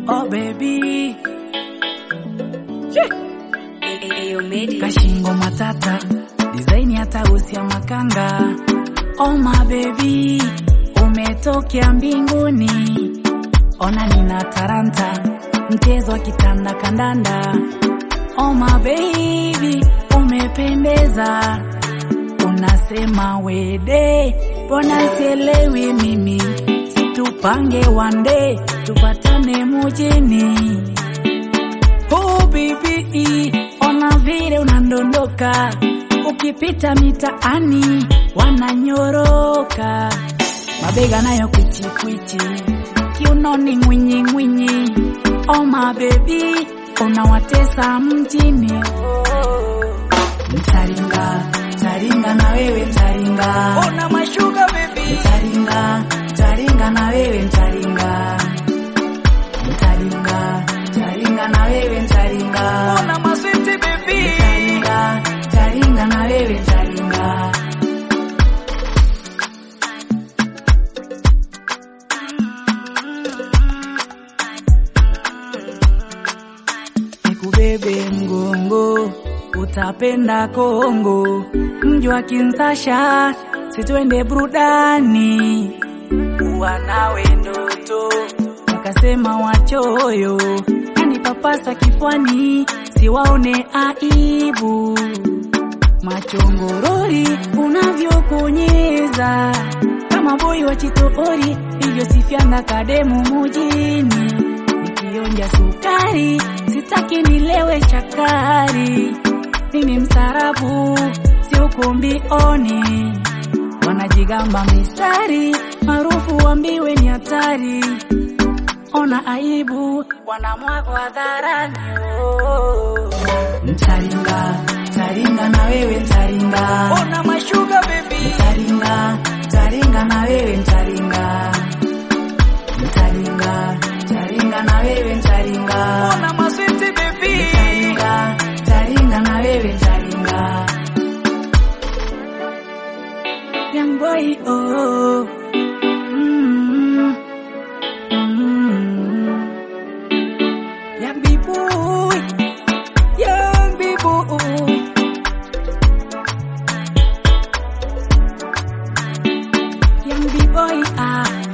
Oh baby, Ayomedi. kashingo matata, design hata usia makanga. Oh my baby, umetokea mbinguni, ona nina taranta, mchezo wa kitanda kandanda. Oh my baby, umependeza, unasema wede, mbona sielewi mimi, situpange wande, tupatane mujini. Oh baby, ona vile unandondoka, ukipita mitaani wananyoroka, mabega nayo kwichi kwichi, kiunoni ngwinyi ngwinyi. Oh my baby, unawatesa mjini. Mtaringa, taringa na wewe mtaringa. Ona mashuga baby. Mtaringa, taringa na wewe mtaringa. Mtaringa, taringa na wewe mtaringa. Ona maswiti baby. Mtaringa, taringa na wewe mtaringa. Nikubebe mgongo, utapenda Kongo, mji wa Kinshasa, situende burudani, kuwa nawe ndoto, wakasema wachoyo, kanipapasa kifwani, siwaone aibu, machongorori unavyokonyeza kama boi wa chitoori, hivyo sifiana kademu mujini nikionja sukari, sitaki nilewe chakari. Mimi msarabu, si ukumbioni, wanajigamba mistari, maarufu wambiwe ni hatari. Ona aibu, wanamwaga hadharani. oh. Mtaringa, taringa na wewe mtaringa. Ona mashuga baby. Mtaringa, taringa na wewe mtaringa. Mtaringa, taringa na wewe mtaringa. Ona maswiti baby. Mtaringa, taringa na wewe mtaringa. Young boy, oh. Mm. Mm. Young big boy. Young big boy. Young big boy, ah.